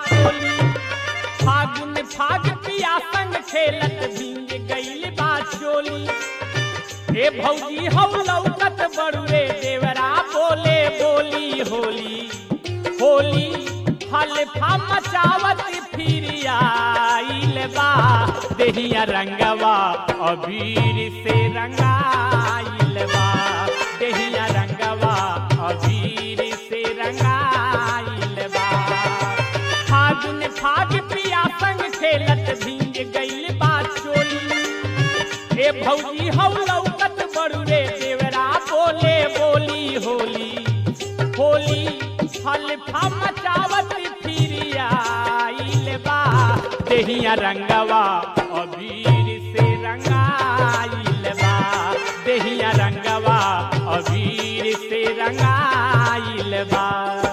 चोली फागुन फाग पिया संग खेलत भींग गईल बा चोली ए भौजी हौ लौकत बड़ुए देवरा बोले बोली होली होली हल्फा मचावत फिर आइल बा देहिया रंगवा अबीर से रंगाइल बा देहिया रंगवा अबीर से रंगाइल बा फागुन फाग पिया संग खेलत भींग गईल बा चोली ए भौजी हौ लौकत बड़ुए देवरा बोले बोली होली होली हल्फा मचावत फिर आइल बा देहिया रंगवा अबीर से रंगाइल बा देहिया रंगवा अबीर से रंगाइल बा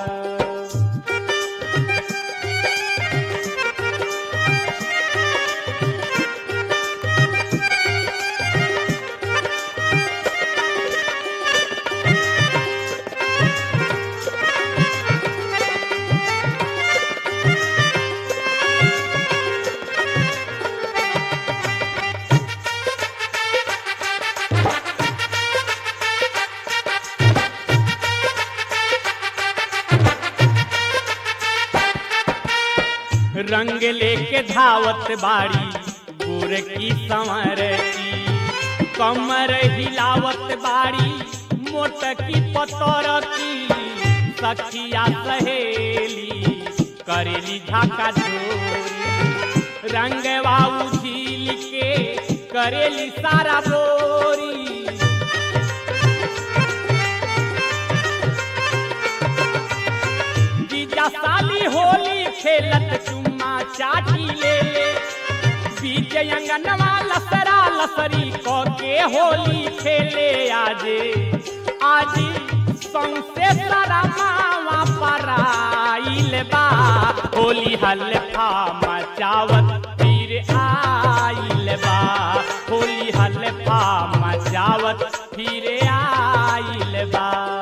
रंग लेके धावत बाड़ी गोर की संवर की कमर हिलावत बाड़ी मोट की पतर की सखिया सहेली करेली झाका चोरी रंगवा उझिल के करेली सारा बोरी जीजा साली होली खेलत चुम्मा चाटी ले ले बीच अंगनवा लसरा लसरी क के होली खेले आजे आज सौसे सारा मावा पराइल बा होली हल्फा मचावत फिर आइल बा होली हल्फा मचावत फिर आइल बा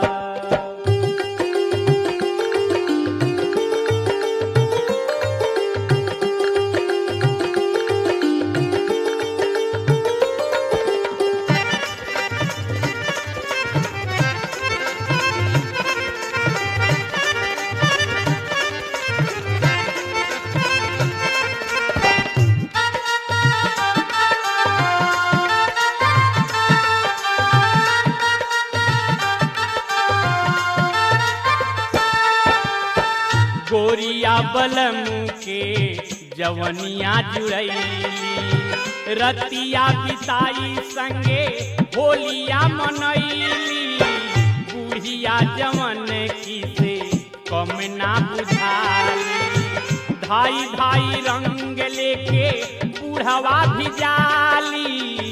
गोरिया बलम के जवनिया जुड़ैली रतिया बिताई संगे होलिया मनैली बुढ़िया जवन की से कम ना बुझाली धाई धाई रंग लेके बूढ़वा भी जाली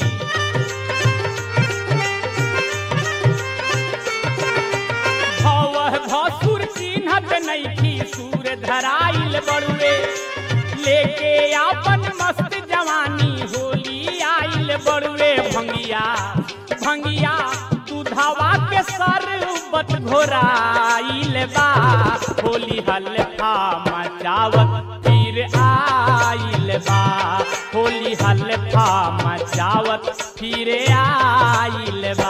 भव भसुर चिन्हत नैखी सूर धराइल बड़ुए लेके आपन मस्त जवानी होली आइल बड़ुए भंगिया भंगिया दूधवा के सरबत घोराइल बा होली हल्फा मचावत फिर आइल बा होली हल्फा मचावत फिर आइल बा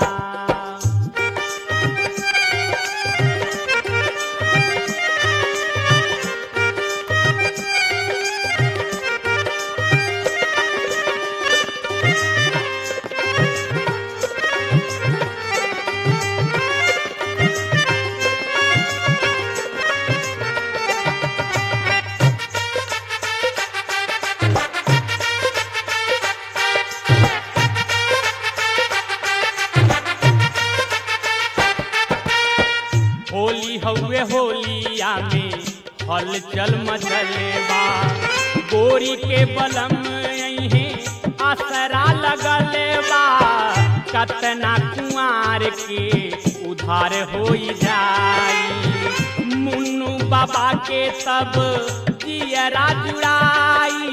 होली हउए होलिया में हलचल मचले बा गोरी के बलम अइहे असरा लगल बा कतना कुआर के उधार होई जाई मुन्नू बाबा के तब जियरा जुड़ाई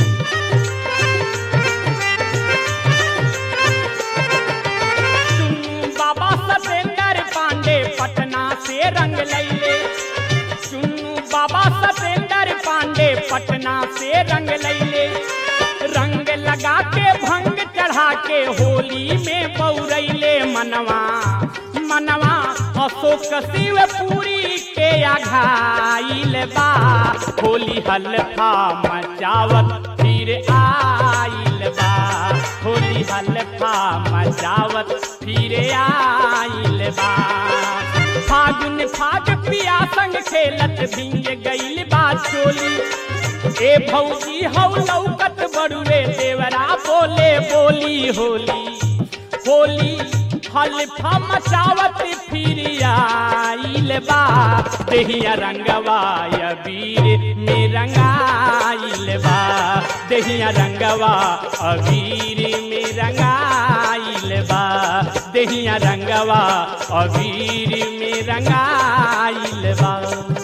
चुन्नू बाबा सतेंद्र पांडे पटना से रंग लैले चुन्नू बाबा सतेंद्र पांडे पटना से रंग लैले रंग लगा के भंग चढ़ा के होली में बौरैले मनवा मनवा अशोक शिवपुरी के आघाइल बा होली हल्फा मचावत फिर आइल बा होली हल्फा मचावत फिर आइल बा फागुन फाग पिया संग खेलत भिंग गइल बा चोली ए भौजी हौ लौकत बड़ुए देवरा बोले बोली होली होली हल्फा मचावत फिर आइल बा देहिया रंगवा अबीर में रंगाइल बा देहिया रंगवा अबीर में रंगाइल बा देहिया रंगवा अबीर में रंगाइल बा